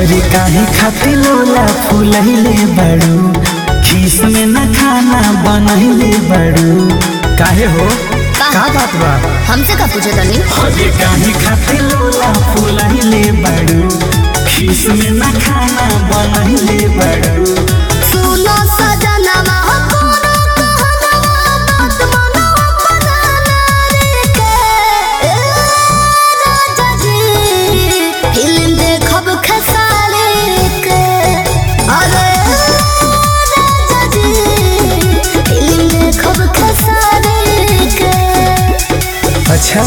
अरे काहे खातिर लोला फुलैले बड़ू खीस में न खाना बनैले बड़ू काहे हो का बात बा हमसे का पूछे तनी अरे काहे खातिर लोला फुलैले बड़ू खीस में न खाना बनैले बड़ू सुनो सजनवा कोनो कहनवा बात मनो बनाना रे के ए, राजा जी फिल्म देखब खेसारी के अरे राजा जी फिल्म देखब खेसारी के अच्छा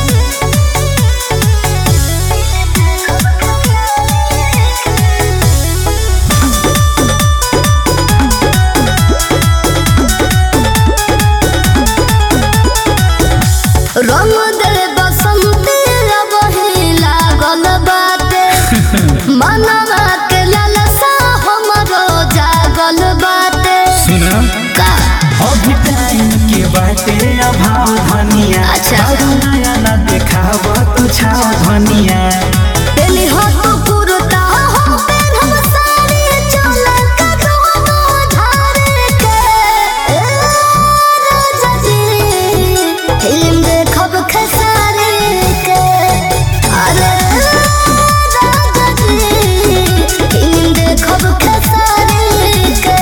रंग दे बसंती रबही लागल बाटे मनवा के ललसा हमरो जागल बाटे सुना का अभी टाइम के बाटे अभाव धनिया अच्छा। बाबू नया न देखाव तू छाव धनिया पेली हो तो कुर्ता हो पेन हम साड़ी चोला का दोनों धारे के ए, राजा जी फिल्म देखब खेसारी के अरे राजा जी फिल्म देखब खेसारी के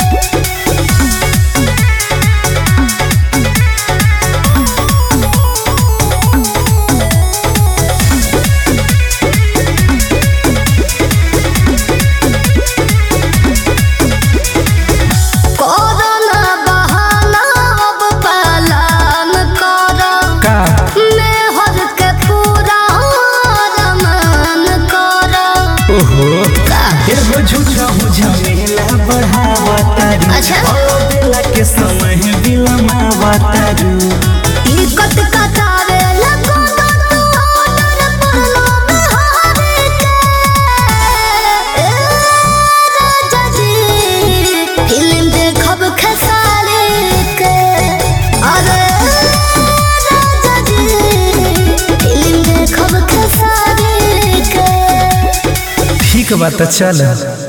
कोरोना बहाना अब पालन करो का मेहर के पूरा रमान करो ओहो का एगो झूठा झमेला बढ़ावा तारू अच्छा। और बेला के समय बिलमावा तारू टिकट कटावे लगो तू ऑर्डर पड़लो बिहारी के ए, राजा जी फिल्म देखब खेसारी के अरे राजा जी फिल्म देखब खेसारी के ठीक बात चल